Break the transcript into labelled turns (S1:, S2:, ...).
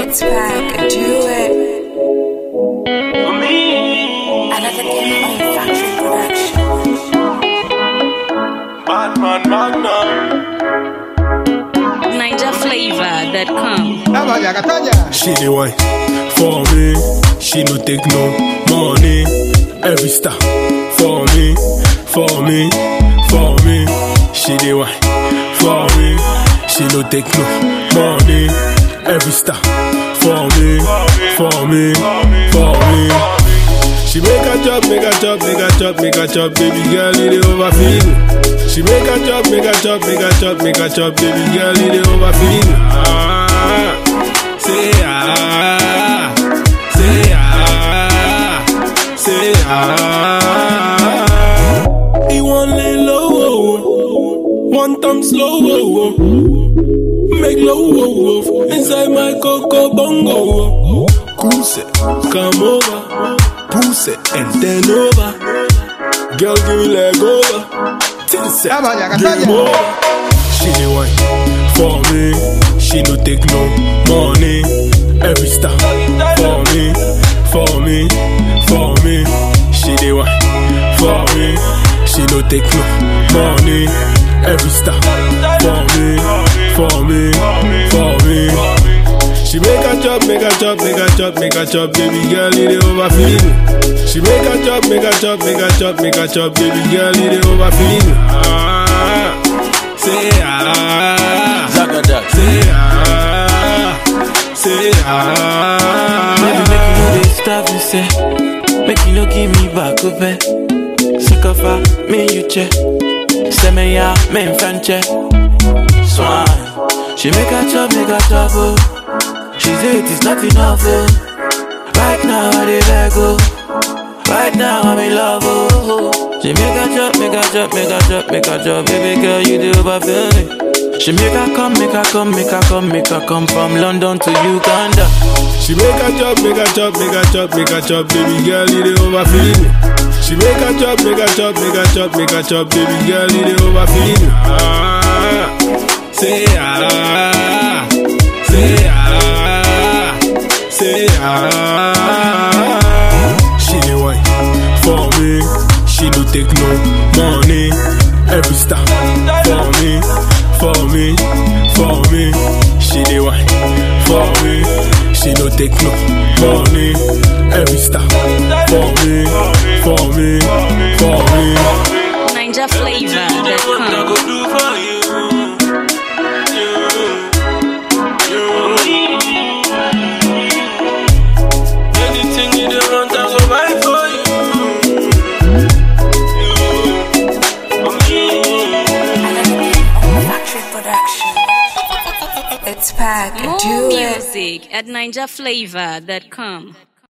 S1: It's back, do it. Another game on factory production.
S2: Batman Magnum.
S3: NigerFlavor.com.
S4: Taja, Taja.
S2: She the one for me. She no take no money. Every star for me, for me, for me. She the one for me. She no take no money. Every star for me, for me, for me. She make a chop, make a chop, make a chop, make a chop, baby girl, it dey overfeed. She make a chop, make a chop, make a chop, make a chop, baby girl, it dey overfeed. Ah, say ah, say ah, say ah. He want lay low, oh, oh. one time slow, oh, oh. make low, oh, oh. inside my coco bongo. Oh. Goose it, come over, push it and then over. Girl, give me leg over. Tilts it,
S4: Taja,
S2: game
S4: Taja.
S2: over. She the one for me. She no take no money. Every star for me, for me, for me. She the one for me. She no take no money. Every star for me, for me, for me. She make a chop, make a chop, make a chop, make a chop, baby girl, it dey overfeed. She make a chop, make a chop, make a chop, make a chop, baby girl, it dey overfeed. Ah, say ah,
S5: Zagadat.
S2: say ah, say ah.
S5: Baby, make you no dey starve me, say. Make you no give me back up, eh. Sick of her, me you check. Say me ya, me in French, Swan. She make a chop, make a chop, oh. She say it is not enough, oh. Right now I dey beg, oh. Right now I'm in love, oh. She make a chop, make a chop, make a chop, make a chop, baby girl, you do overfeel me. She make her come, make her come, make her come, make her come from London to Uganda.
S2: She make a chop, make a chop, make a chop, make a chop, baby girl, it dey overfeed. She make a chop, make a chop, make a chop, make a chop, baby girl, it dey overfeed. Ah, say ah, say ah, say ah. She the one for me. She no take no money. Every star for me, for me, for me. She the one for me. She no take no money. Every star for me, for me, for me.
S3: NigerFlavor.com.
S5: go do for you. Anything you don't want, I go buy for you.
S1: Another game on factory production. It's back,
S3: More
S1: do it.
S3: music at NigerFlavor.com.